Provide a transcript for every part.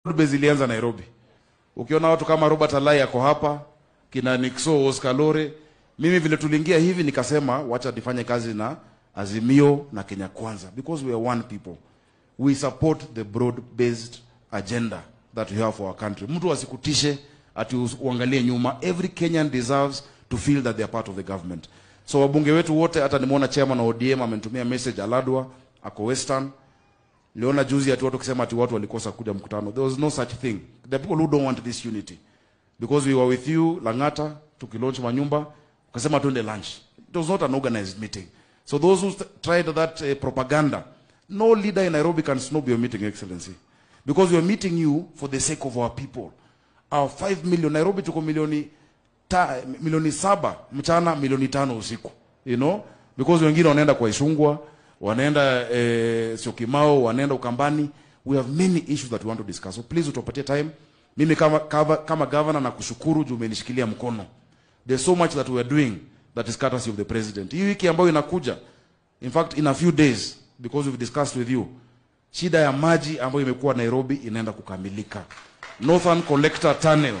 base ilianza Nairobi. Ukiona watu kama Robert Alai ako hapa, kina Nixo Oscar Lore, mimi vile tuliingia hivi nikasema wacha nifanye kazi na Azimio na Kenya Kwanza because we are one people. We support the broad based agenda that we have for our country. Mtu asikutishe ati us- uangalie nyuma. Every Kenyan deserves to feel that they are part of the government. So wabunge wetu wote, hata nimeona chairman wa ODM amenitumia message Aladwa ako Western Niliona juzi ati watu kusema ati watu walikosa kuja mkutano. There was no such thing. The people who don't want this unity. Because we were with you Langata tukilaunch manyumba, ukasema tuende lunch. It was not an organized meeting. So those who st- tried that uh, propaganda, no leader in Nairobi can snob your meeting, Excellency. Because we are meeting you for the sake of our people. Our 5 million, Nairobi tuko milioni ta, milioni saba mchana, milioni tano usiku. You know? Because wengine wanaenda kwa Ishungwa, wanaenda eh, Syokimau, wanaenda Ukambani. We have many issues that we want to discuss. So please utupatie time. Mimi kama, kama, kama governor na kushukuru juu umenishikilia mkono. There's so much that we are doing that is courtesy of the president. Hii wiki ambayo inakuja, in fact in a few days because we've discussed with you, shida ya maji ambayo imekuwa Nairobi inaenda kukamilika. Northern Collector Tunnel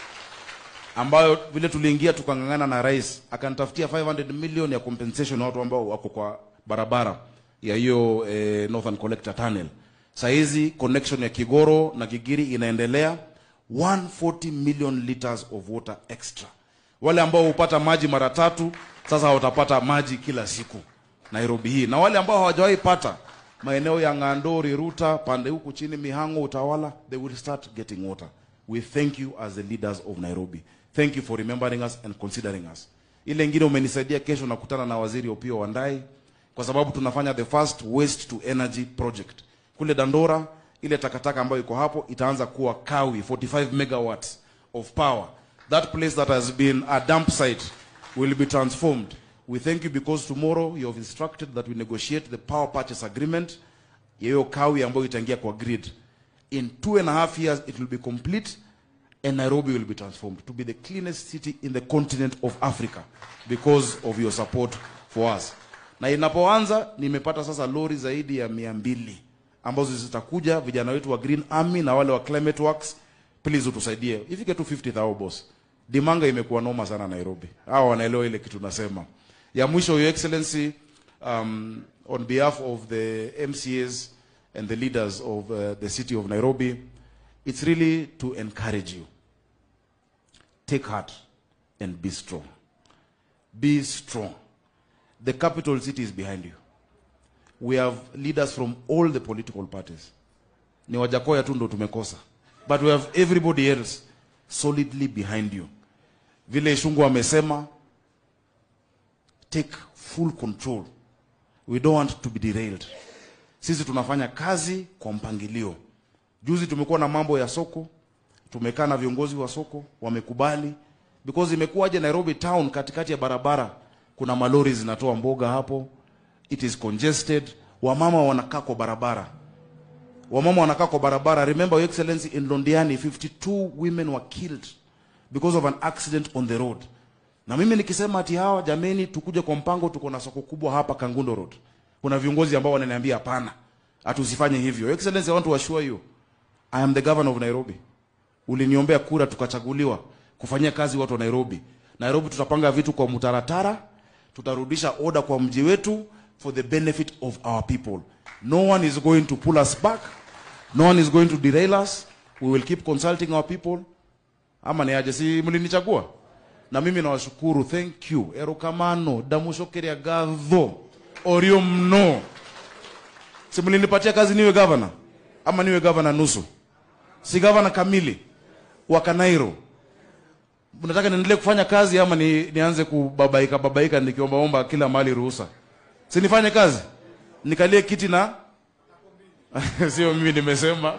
ambayo vile tuliingia tukang'ang'ana na rais akanitafutia 500 million ya compensation watu ambao wako kwa barabara ya hiyo eh, Northern Collector Tunnel. Saa hizi connection ya Kigoro na Gigiri inaendelea 140 million liters of water extra. Wale ambao hupata maji mara tatu sasa watapata maji kila siku Nairobi hii, na wale ambao hawajawahi pata maeneo ya Ng'andori, Ruta, pande huku chini Mihango, Utawala, they will start getting water. We thank you as the leaders of Nairobi. Thank you for remembering us and considering us. Ile ingine umenisaidia, kesho nakutana na waziri Opiyo Wandayi kwa sababu tunafanya the first waste to energy project kule Dandora. Ile takataka ambayo iko hapo itaanza kuwa kawi 45 megawatts of power. That place that has been a dump site will be transformed. We thank you because tomorrow you have instructed that we negotiate the power purchase agreement ya hiyo kawi ambayo itaingia kwa grid. In two and a half years it will be complete and Nairobi will be transformed to be the cleanest city in the continent of Africa because of your support for us. Na inapoanza nimepata sasa lori zaidi ya mia mbili ambazo zitakuja vijana wetu wa Green Army na wale wa Climate Works, please utusaidie ifike tu 50000 boss. Dimanga imekuwa noma sana Nairobi, hao wanaelewa ile kitu nasema. Ya mwisho, your excellency, um, on behalf of the MCAs and the leaders of uh, the city of Nairobi, it's really to encourage you. Take heart and be strong. Be strong. The capital city is behind you. We have leaders from all the political parties. Ni Wajakoya tu ndo tumekosa. But we have everybody else solidly behind you. Vile Ishungu amesema, take full control. We don't want to be derailed. Sisi tunafanya kazi kwa mpangilio. Juzi tumekuwa na mambo ya soko, tumekaa na viongozi wa soko wamekubali, because imekuwaje Nairobi town, katikati ya barabara kuna malori zinatoa mboga hapo, it is congested, wamama wanakaa kwa barabara, wamama wanakaa kwa barabara. Remember your excellency, in Londiani 52 women were killed because of an accident on the road. Na mimi nikisema ati hawa jameni, tukuje kwa mpango, tuko na soko kubwa hapa Kangundo Road, kuna viongozi ambao wananiambia hapana, hatusifanye hivyo. Your excellency, I want to assure you I am the governor of Nairobi. Uliniombea kura tukachaguliwa kufanyia kazi watu wa Nairobi. Nairobi tutapanga vitu kwa mtaratara, tutarudisha order kwa mji wetu for the benefit of our people. No one is going to pull us back. No one is going to derail us. We will keep consulting our people. Ama ni aje, si mlinichagua? Na mimi nawashukuru, thank you. Erokamano, damushokeria gadho, orio mno. Si mlinipatia kazi niwe governor? Ama niwe governor nusu? Si governor kamili wa Kanairo. Mnataka niendelee kufanya kazi ama ni, nianze kubabaika babaika nikiombaomba kila mahali ruhusa? Si nifanye kazi? Nikalie kiti na sio mimi nimesema.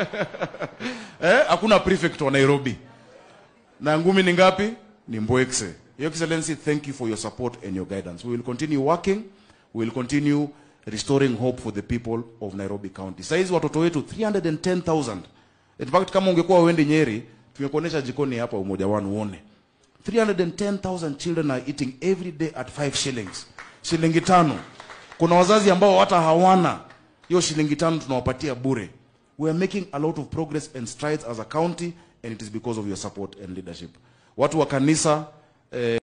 eh, hakuna prefect wa Nairobi. Na ngumi ni ngapi? Ni Mbwekse. Your Excellency, thank you for your support and your guidance. We will continue working. We will continue restoring hope for the people of Nairobi County. Saizi watoto wetu 310,000. In fact, kama ungekuwa uende Nyeri, tungekuonesha jikoni hapa umoja wanu uone. 310,000 children are eating every day at 5 shillings. Shilingi tano. Kuna wazazi ambao hata hawana hiyo shilingi tano tunawapatia bure. we are making a lot of progress and strides as a county and it is because of your support and leadership. Watu wa kanisa eh,